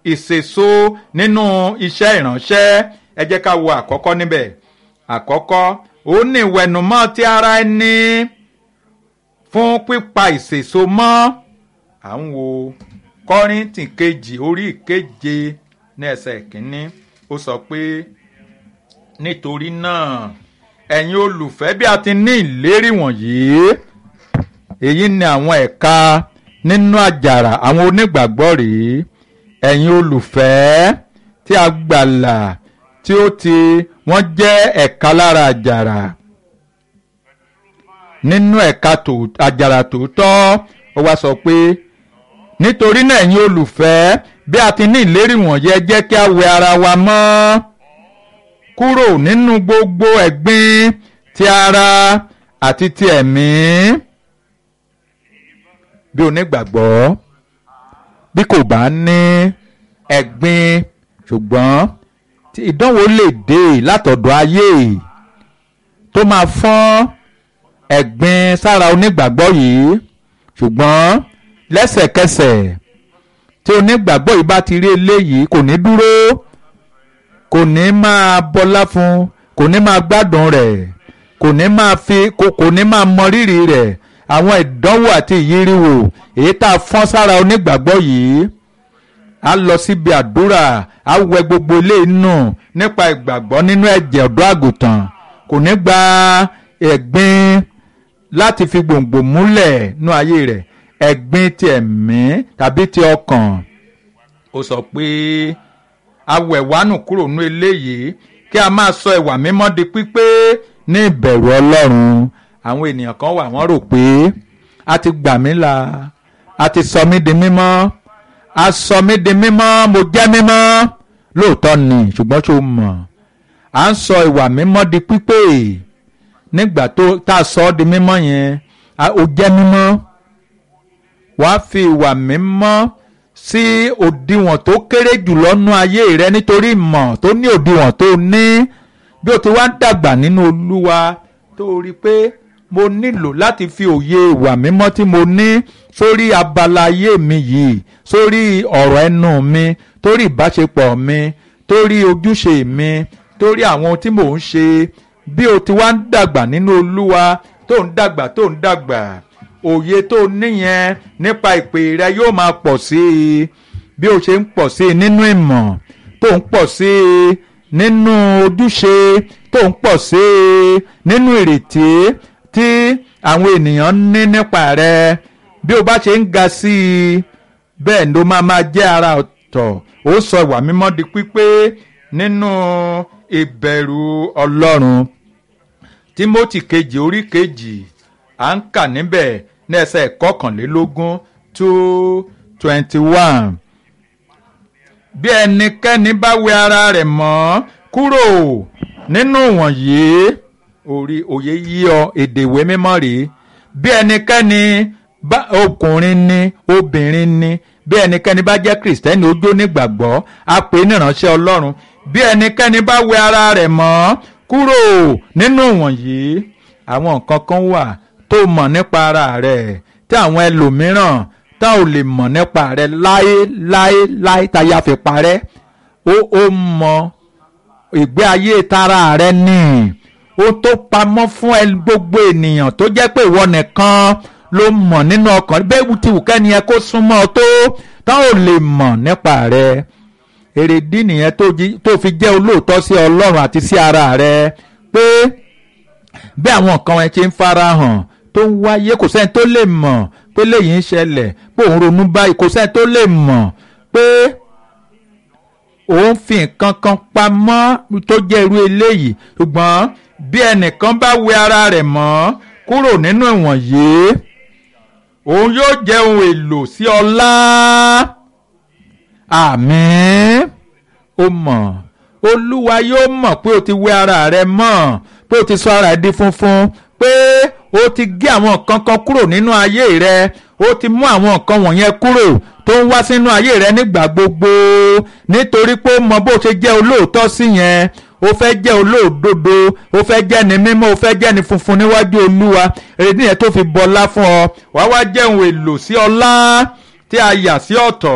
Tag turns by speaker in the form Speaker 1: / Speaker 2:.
Speaker 1: ìsèso nínú iṣẹ́ ìránṣẹ́ ẹ jẹ́ ká wo àkọ́kọ́ níbẹ̀ àkọ́kọ́ ó ní ìwẹ̀nùmọ́ ti ara ẹni fún pípa ìsèso mọ́ à ń wo kọ́ríntì kejì orí ìkeje ní ẹsẹ̀ kínní ó sọ pé nítorí náà ẹ̀yin olùfẹ́ bí a ti ní ìlérí wọ̀nyí èyí ni àwọn ẹ̀ka nínú àjàrà àwọn onígbàgbọ́ rèé ẹ̀yin olùfẹ́ tí a gbàlà tí ó ti wọ́n jẹ́ ẹ̀ka lára àjàrà nínú ẹ̀ka àjàrà tòótọ́ ó wá sọ pé nítorí náà ẹ̀yin olùfẹ́ bí a ti ní ìlérí wọ̀nyí ẹ jẹ́ kí a wẹ ara wa mọ́ kúrò nínú gbogbo ẹ̀gbin ti ara àti ti ẹ̀mí bí onígbàgbọ́ bí kò bá ní ẹ̀gbin ṣùgbọ́n tí ìdánwò lè dé látọ̀dọ̀ ayé tó máa fọ́n ẹ̀gbin sára onígbàgbọ́ yìí ṣùgbọ́n lẹ́sẹ̀kẹsẹ̀ tí onígbàgbọ́ yìí bá ti rí eléyìí kò ní dúró kò ní máa bọlá fún kò ní máa gbádùn rẹ̀ kò ní máa fi kò ní máa mọ rírì rẹ̀ àwọn ìdánwò àti ìyíríwò èyí tá a fọ́n sára onígbàgbọ́ yìí a lọ síbi àdúrà a wẹ gbogbo ilé inú nípa ìgbàgbọ́ nínú ẹ̀jẹ̀ ọ̀dọ́ àgùntàn kò ní gba ẹ̀gbin láti fi gbòǹgbò múlẹ̀ nú ayé rẹ̀ ẹ̀gbin ti ẹ̀mí tàbí ti ọkàn ó sọ pé awẹ̀wánù kúrò nú eléyìí kí a máa sọ ìwà mímọ́ di pípé ní ìbẹ̀rù ọlọ́run àwọn ènìyàn kan wà wọ́n rò pé a ti gbà mí là a ti sọ mí di mímọ́ a sọ mí di mímọ́ mo jẹ́ mímọ́ lóòótọ́ ni ṣùgbọ́n tó mọ̀ à ń sọ ìwà mímọ́ di pípé nígbà tó tá a sọ ọ́ di mímọ́ yẹn ó jẹ́ mímọ́ wàá fi ìwà mímọ́ sí òdiwọ̀n tó kéré jùlọ nú ayé rẹ nítorí ìmọ̀ tó ní òdiwọ̀n tó ní bí o ti wá ń dàgbà nínú olúwa tó rí i pé mo nílò láti fi òye ìwà mímọ́ tí mo ní sórí abala ayé mi yìí sórí ọ̀rọ̀ ẹnu mi torí ìbáṣepọ̀ mi torí ojúṣe mi torí àwọn ohun tí mò ń ṣe bí o ti wá ń dàgbà nínú olúwa tó ń dàgbà tó ń dàgbà òye tó níyẹn nípa ìpè rẹ yóò máa pọ̀ sí i bí o ṣe ń pọ̀ sí i nínú ìmọ̀ tó ń pọ̀ sí i nínú ojúṣe tó ń pọ̀ sí i nínú ìrètí tí àwọn ènìyàn ní nípa rẹ bí o bá ṣe ń ga sí i bẹ́ẹ̀ ló máa máa jẹ́ ara ọ̀tọ̀ ó sọ ìwà mímọ́ di pípé nínú ìbẹ̀rù ọlọ́run Tímótì kejì orí kejì à ń kà níbẹ̀ ní ẹsẹ̀ kọkànlélógún two twenty one bí ẹnikẹ́ni bá wẹ ara rẹ̀ mọ́ kúrò nínú wọ̀nyí orí òye yí ọ èdè ìwé mímọ́ rèé bí ẹnikẹ́ni bá ọkùnrin ni obìnrin ni bí ẹnikẹ́ni bá jẹ́ kìrìsìtẹ́nì ojú onígbàgbọ́ a pè é níránṣẹ́ ọlọ́run bí ẹnikẹ́ni bá wẹ ara rẹ̀ mọ́ kúrò nínú wọ̀nyí àwọn nǹkan kan wà tó mọ̀ nípa ara rẹ̀ tí àwọn ẹlòmíràn tá ò lè mọ̀ nípa rẹ̀ láé láé láé táyà fi parẹ́ ó ó mọ ìgbé ayé tara rẹ̀ ní ó tó pamọ́ fún ẹ gbogbo ènìyàn tó jẹ́ pé ìwọ nìkan ló mọ̀ nínú ọkàn bẹ́ẹ̀ tí wù kẹ́ni ẹ kó súnmọ́ ọ tó tá ò lè mọ̀ nípa rẹ̀ èrèdí nìyẹn tó fi jẹ́ olóòótọ́ sí ọlọ́run àti sí ara rẹ̀ pé bí àwọn nǹkan ẹ ṣe ń fara hàn tó ń wáyé kò sẹ́ni tó lè mọ̀ pé léyìí ń ṣẹlẹ̀ pé òun ronú báyìí kò sẹ́ni tó lè mọ̀ pé òun fi nǹkan kan pamọ́ tó jẹ́ irú eléyìí ṣùgbọ́n bí ẹnìkan bá wẹ ara rẹ̀ mọ́ kúrò nínú ìwọ̀nyí òun yóò jẹ́ ohun èlò sí ọlá àmín ó mọ̀ olúwa yóò mọ̀ pé o ti wẹ ara rẹ mọ́ pé o ti sọ ara rẹ di funfun pé o ti gé àwọn nǹkan kan kúrò nínú ayé rẹ o ti mú àwọn nǹkan wọ̀nyẹn kúrò tó ń wá sínú ayé rẹ nígbà gbogbo nítorí pé ó mọ bó ṣe jẹ́ olóòótọ́ sí yẹn o fẹ́ jẹ́ olóòdodo o fẹ́ jẹ́ ni mímọ́ o fẹ́ jẹ́ ni funfun níwájú olúwa èrè nìyẹn tó fi bọlá fún ọ wàá wá jẹ́ ohun èlò sí ọlá tí a yà sí ọ̀tọ̀